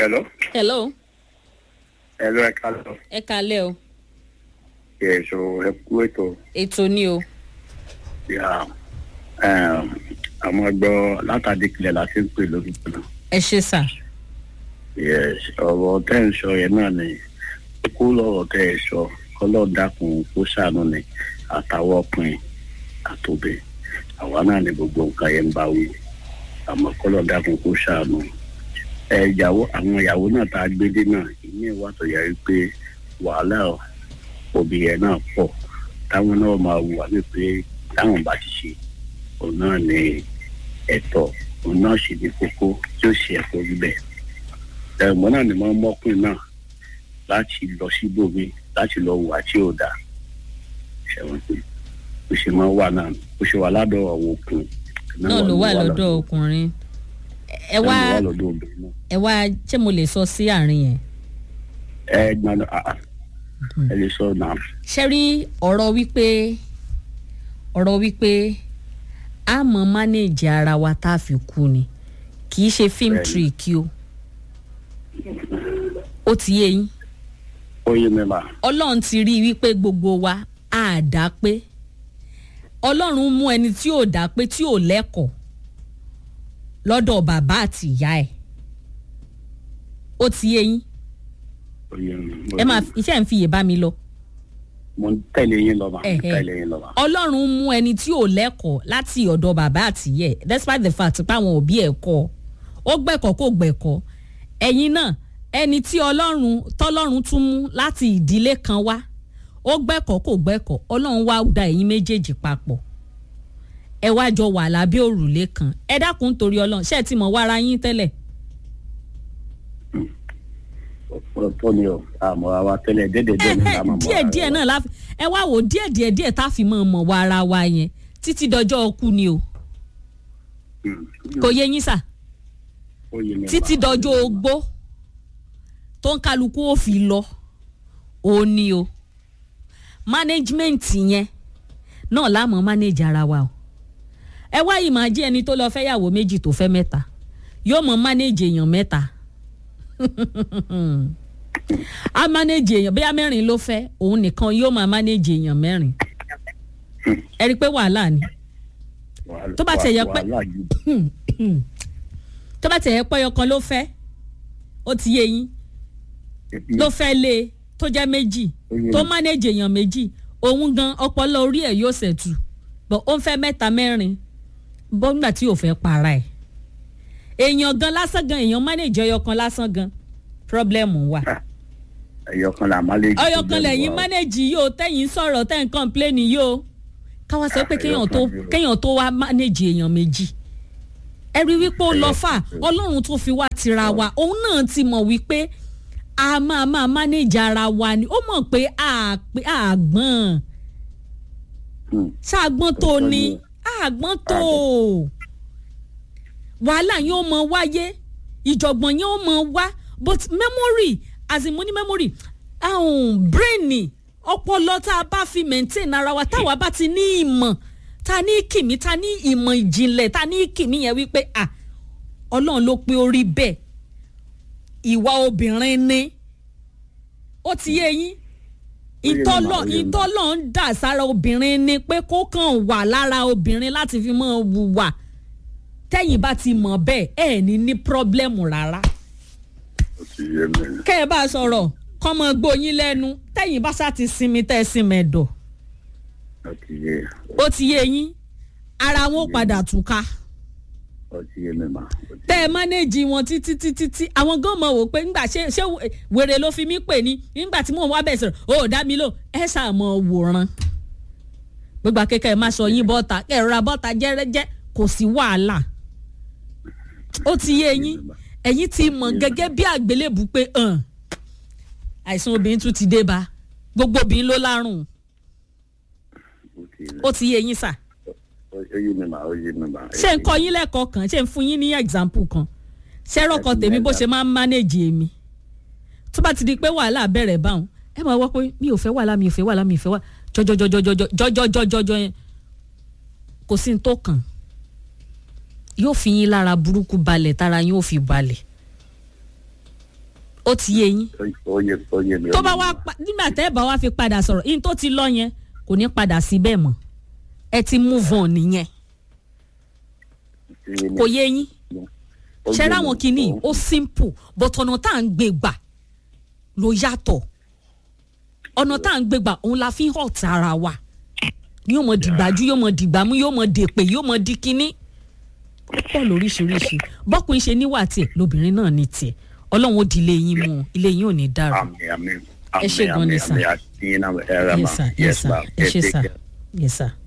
Hello. hello Hello, ẹ káàlọ́. ẹ kalẹ́ o Èso ẹ kú ètò. ètò ni o Ya, um, Àwọn ẹgbọ́ látàdé kílẹ̀ la fi ń pè lórúkọ náà. ẹ ṣe sà Yes, ọ̀rọ̀ tẹ́ ń sọ yẹn náà ni kó lọ́rọ̀ tẹ́ ẹ sọ kọ́lọ́ dákun kó ṣàánú ni àtàwọn ọkùnrin àtòbẹ̀. Àwa náà ni gbogbo nǹkan yẹn ń bá wí. Àmọ́ kọ́lọ́ dákun kó ṣàánú. Ẹ ìyàwó àwọn ìyàwó náà tá a gbé dé náà ìní ìwà tó yẹ pé wàhálà òbí yẹn náà pọ̀ táwọn náà máa wù wá wípé táwọn bá ti ṣe òun náà ní ẹ̀tọ́ òun náà sì ní kókó tí ó ṣe ẹ̀tọ́ níbẹ̀. ẹ̀gbọ́n náà ni wọ́n mọ́kùnrin náà láti lọ síbòmí láti lọ wà tí ò dáa ṣẹ̀wọ̀n pé bó ṣe máa wà náà bó ṣe wà ládọ̀ àwọn òkun náà ló wà lọ́dọ̀ ọkùnrin ẹ wá wà lọ́dọ̀ obìnrin náà. ẹ wá ṣé mo lè sọ sí àárín yẹn ẹ gbọ́dọ̀ àà ẹ lè sọ náà. ṣe rí ọ̀rọ̀ wípé ọ̀rọ̀ wípé a mọ̀ mánéèjì ara wa tá a fi kú ni kì í ṣe film Bẹ́ẹ̀ni. trick o ó ti yé yín ó yé mi mà ọlọ́run ti rí i wípé gbogbo wa á dá pé ọlọ́run mú ẹni tí ò dá pé tí ò lẹ́kọ̀ọ́ lọ́dọ̀ bàbá àti ìyá ẹ̀ ó ti yé yín ó yé mi. ẹ máa iṣẹ́ ń fi yè bá mi lọ mo ń tẹ̀lé yín lọ mà mo ń Ẹ̀hẹ́. tẹ̀lé yín lọ mà. ọlọ́run mú ẹni tí ò lẹ́kọ̀ọ́ láti ọ̀dọ̀ bàbá àti ìyá ẹ̀ despite the fact pé àwọn òbí ẹ̀ kọ́ ọ ó gbẹ̀kọ́ kó gbẹ̀kọ́ ẹ̀yin náà ẹni tí ọlọ́run tọ́lọ́run tún mú láti ìdílé kan wá ó gbẹ̀kọ́ kó gbẹ̀kọ́ ọlọ́run wá da ẹ̀yin méjèèjì papọ̀ ẹ wá jọ wà lábẹ́ òrùlé kan ẹ dákun torí ọlọ́run ṣé ẹ ti mọ̀ wára yín tẹ́lẹ̀ tó ni o àmọ́ àwa tẹ́lẹ̀ dédédé ní àmọ́ mọ́ díẹ̀ díẹ̀ náà láfi ẹ wá wò díẹ̀ díẹ̀ díẹ̀ tá a fi mọ̀ mọ̀ wá ara wa yẹn títí dọjọ́ ọkú ni o kò yé yín sà títí dọjọ́ ogbó tó ń kálukú ó fi lọ ó ní o management yẹn náà láàmú manage ara wa o ẹ wá yìí máa jẹ́ ẹni tó lọ fẹ́yàwó méjì tó fẹ́ mẹ́ta yóò mọ manage èèyàn mẹ́ta a manage èèyàn bóyá mẹ́rin ló fẹ́ òun nìkan yóò máa manage èèyàn mẹ́rin ẹ rí i pé wàhálà ni tó bá tiẹ̀ yẹ pé- tó bá tẹ̀ ẹ́ pẹ́yọ kan ló fẹ́ ó ti yé yín ló fẹ́ lé e tó jẹ́ méjì tó manage èèyàn méjì òun gan ọpọlọ orí ẹ̀ yóò ṣẹ̀tù bọ̀ ó ń fẹ́ mẹ́ta mẹ́rin bọ́ngbà tí ò fẹ́ para ẹ̀ èèyàn gan lásán gan èèyàn manage ọyọ kan lásán gan problem wà ẹyọ kan là má lè jù ọyọ kan lẹ́yìn manage yìí o tẹ́yìn sọ̀rọ̀ tẹ́yìn complain yìí o káwá sọ pé kéèyàn tó kéèyàn tó wá manage èèyàn méjì ẹ rí wípé ó lọ fà ọlọ́run tó fi wá tira wa òun náà ti mọ̀ wípé a máa máa manage ara wa ni ó mọ̀ pé a pé a gbọ́n ṣàgbọ́n tó ni àgbọ́n tó wàhálà yóò mọ wáyé ìjọ̀gbọ̀n yóò mọ wá but memory as in mo ní memory um, brain ọpọlọ tá a bá fi maintain ara wa táwa bá ti ní ìmọ̀ ta ní kìmí ta ní ìmọ̀ ìjìnlẹ̀ ta ní kìmí yẹn wípé ah ọlọ́run ló pé ó rí bẹ́ẹ̀ ìwà obìnrin ni ó ti yé yín ìtọ́lọ̀ ìtọ́lọ̀ ń dà sára obìnrin ni pé kó kàn wà lára obìnrin láti fi mọ́ wùwà tẹ́yìn bá ti mọ̀ bẹ́ẹ̀ ẹ̀ ní ní pírọ́blẹ́mù rárá kẹ́ ẹ bá a sọ̀rọ̀ kọ́ mọ gbóyin lẹ́nu tẹ́yìn bá sá ti sinmi tẹ́ ẹ sinmi ẹ̀dọ̀ ó ti yé yín ara wọn ó padà túká tẹ́ ẹ mánéèjì wọn títí títí tí àwọn gan mọ̀ wò pé ńgbà ṣé ṣé wèrè ló fi mí pè ní nígbà tí mò ń wá bẹ̀ sọ̀rọ̀ ó dá mi lò ẹ ṣàmọ̀ wòran gbogbo akẹ́kẹ́ ẹ má sọ yín bọ́ta kẹ́ ẹ rọra bọ́ta jẹ́rẹ́jẹ́ kò sí wàhálà ó ti yé yín ẹ̀yin ti mọ̀ gẹ́gẹ́ bí àgbélébù pé hàn àìsàn obìnrin tún ti dé bá gbogbo obìnrin ló lárùn ó ti yé yín sà ṣé n kọ́ yín lẹ́kọ̀ọ́ kan ṣé n fún yín ní example kan ṣé rọ́kọ tèmi bó ṣe máa ń manage èmi tó bá ti di pé wàhálà bẹ̀rẹ̀ báwọn ẹ máa wọ́ pé mi ò fẹ́ wàhálà mi ò fẹ́ wàhálà mi ò fẹ́ wàhálà jọjọjọjọjọjọjọjọ yẹn kò sí ní tó kàn yóò fi yín lára burúkú balẹ̀ tára yín ò fi balẹ̀ ó ti yé yín ó yẹ ó yẹ mi. tó bá wá pa- nígbà tẹ́ ẹ bá wá fi padà sọ̀rọ̀ yín tó ti lọ yẹn kò ní padà sí bẹ́ẹ̀ mọ́ ẹ ti move on nìyẹn kò yé yín ṣe ráwọn kìíní ó simple but ọ̀nà tá à ń gbé gbà ló yàtọ̀ ọ̀nà tá à ń gbé gbà òun la fi ń hot ara wa yóò mọ dìgbàjú yóò mọ dìgbàmú yóò mọ dèpè yóò mọ di kínní ó pọ̀ lóríṣiríṣi bọ́kùnrin ṣe níwà tiẹ̀ lóbìnrin náà ní tiẹ̀ ọlọ́run ó di ilé yín mú un ilé yín ò ní dàrú. àmì àmì Ẹ ṣé gan ni, sir. àmì àti iná ẹ̀rọ yes mà sir yes sir ẹ ṣe sir yes sir.